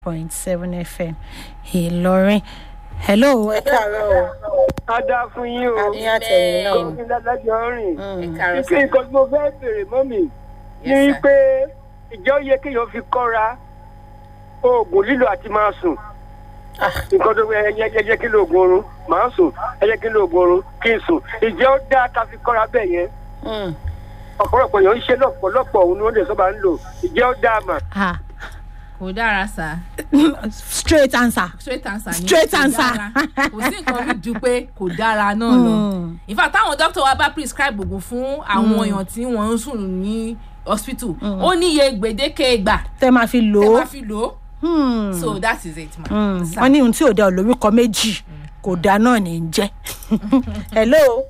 point seven fm ìlọrin hello ẹ káàárọ̀ o a dá fún yín o àmì àtẹ̀yìn náà gómìnà ládájọ́ rìn Mm. ike nǹkan tí mo fẹ́ bèrè mọ́ mi ní pé ìjọ yẹ kéèyàn fi kọ́ra oògùn lílo àti máa sùn nǹkan tó ẹ yẹ ẹ yẹ kí lo oògùn oorun máa sùn ẹ yẹ kí lo oògùn oorun kí n sùn ìjẹ́ ó dáa ká fi kọ́ra bẹ́ẹ̀ yẹn Mm. ọ̀pọ̀lọpọ̀ èèyàn ń ṣe lọ́pọ̀lọpọ̀ òun ni wọ́n lè sọ́ba ń lò ìjẹ́ ó dáa mà. Ah, kò dára sá straight answer straight answer ni Straight kò answer. dára. kò sí nǹkan mi ju pé kò dára náà lọ Mm. in fact táwọn doctor wa bá prescribe oògùn fún àwọn èèyàn tí wọ́n ń sùn ní hospital ó níye gbèdéke ìgbà tẹ máa fi lò tẹ ó máa fi lò ó Hmm. so that is it ma. Mm. Sir. wọ́n ní ohun tí ò dá olórúkọ méjì kò dá náà ní í jẹ́ hello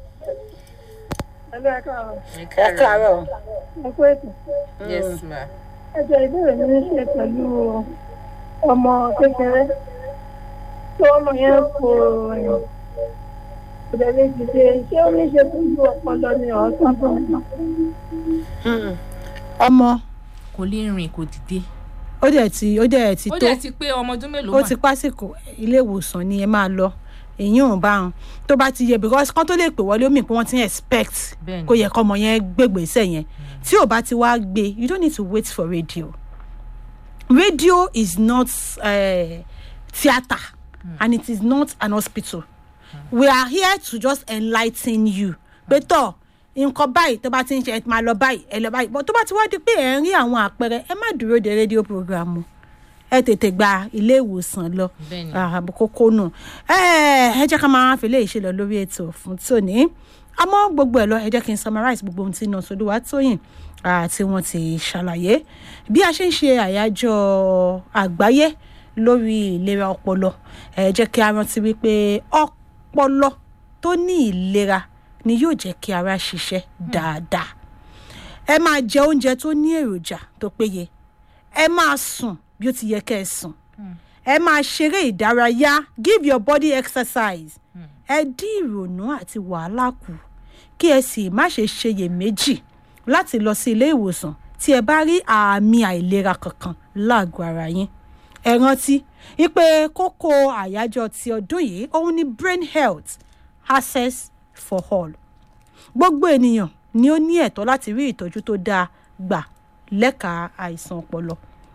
ẹ káàárọ̀ ẹ̀kọ́ ètò yes ma. ẹjọ́ ìbéèrè mi ní ṣe pẹ̀lú ọmọ kékeré tí ọmọ yẹn kò rìn kò dẹ̀ lè dìde ṣé ó ní ṣe pẹ̀lú ọpọlọ ní ọ̀sán tó ń bọ̀. ọmọ kò lè rìn kò dìde ó dẹ̀ ti ó dẹ̀ ti ó tó dẹ̀ ti pé ọmọ ọdún mélòó ó mà ti pásìkò ilé ìwòsàn ni ẹ máa lọ èyí ò bá wọn tó bá ti yẹ because kán tó lè pè wọlé omi pé wọ́n ti ń expect Bẹ́ẹ̀ni. kó yẹ kọ́mọ yẹn gbégbèsè yẹn tí ò bá ti wá gbé you don't need to wait for radio radio is not uh, theatre and it is not an hospital we are here to just enligh you pé tọ nǹkan báyìí tó bá ti ń ṣe ẹ máa lọ báyìí ẹ lọ báyìí but tó bá ti wá di pé ẹ ń rí àwọn àpẹẹrẹ ẹ má dúró de rédíò program o ẹ tètè gba ilé ìwòsàn lọ Bẹ́ẹ̀ni. ààbò kókó nù ẹ ẹ jẹ́ ká máa fi léyìí ṣe lọ lórí ètò fún tòní àmọ́ gbogbo ẹ̀ lọ ẹ jẹ́ kí n summarize gbogbo ohun tí iná sọdúnwá tóyìn àti wọn ti ṣàlàyé bí a ṣe ń ṣe àyájọ́ àgbáyé lórí ìlera ọpọlọ ẹ jẹ́ kí a rántí wípé ọpọlọ tó ní ìlera ni yóò jẹ́ kí ara ṣiṣẹ́ dáadáa ẹ máa jẹ oúnjẹ tó ní èròjà tó péye ẹ máa sùn bí ó ti yẹ kẹ́ ẹ sùn ẹ máa ṣeré ìdárayá give your body exercise ẹ dín ìrònú àti wàhálà kù kí ẹ sì má ṣe ṣeyèméjì láti lọ sí ilé ìwòsàn tí ẹ bá rí àmì àìlera kankan láàgọ́ ara yín ẹ rántí wípé kókó àyájọ́ ti ọdún yìí òun ni brain health access for all gbogbo ènìyàn ni ó ní ẹ̀tọ́ láti rí ìtọ́jú tó dáa gbà lẹ́ka àìsàn ọpọlọ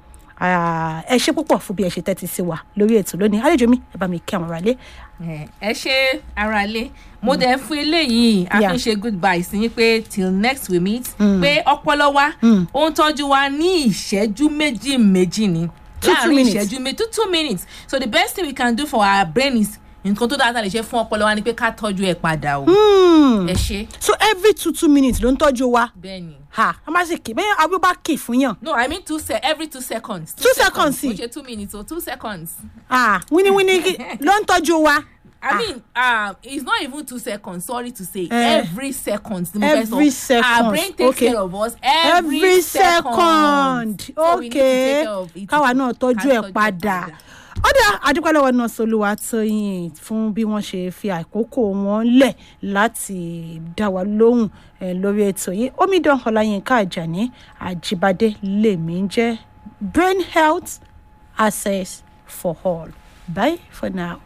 Ah, ẹ ṣe púpọ̀ fún bí ẹ ṣe tẹ́tí sí wa lórí ètò lónìí àlejò mi ẹ bá mi kí àwọn aráalé ẹ ẹ ṣe ara lé mo dẹ̀ fún eléyìí a Yeah. fi ń ṣe goodbye sí yín pé till next we meet pé ọpọlọ wa ó ń tọ́jú wa ní ìṣẹ́jú méjì méjì ni Two, two láàrin minutes. ìṣẹ́jú méjì two two minutes so the best thing we can do for our brain is nǹkan tó dáa tá a lè ṣe fún ọpọlọ wa ni pé ká tọ́jú ẹ̀ padà o ẹ ṣe so every two two minutes ló ń tọ́jú wa bẹ́ẹ̀ ni ha a máa ṣe kì bẹ́ẹ̀ abúlé bá kì fún yàn no i mean two se every two seconds Two seconds, kò sí. ṣe two minutes o two seconds. ah wíníwíní kí- ló ń tọ́jú wa I mean, um, it's not even two seconds. Sorry to say, Eh. every second. ni mo fẹ́ sọ. Every second, Our brain takes okay. care of us every, every second. second So we need to okay take care of it. káwa náà tọ́jú Ká ẹ̀ padà ó dá àdúpẹ́ lọ́wọ́ náà solúwa tóyìn fún bí wọ́n ṣe fi àkókò wọn lẹ̀ láti dá wa lóhùn eh, lórí ètò yìí omidan ọláyínká àjàní àjíbádé lèmi ń jẹ́ brain health access for all bye for now.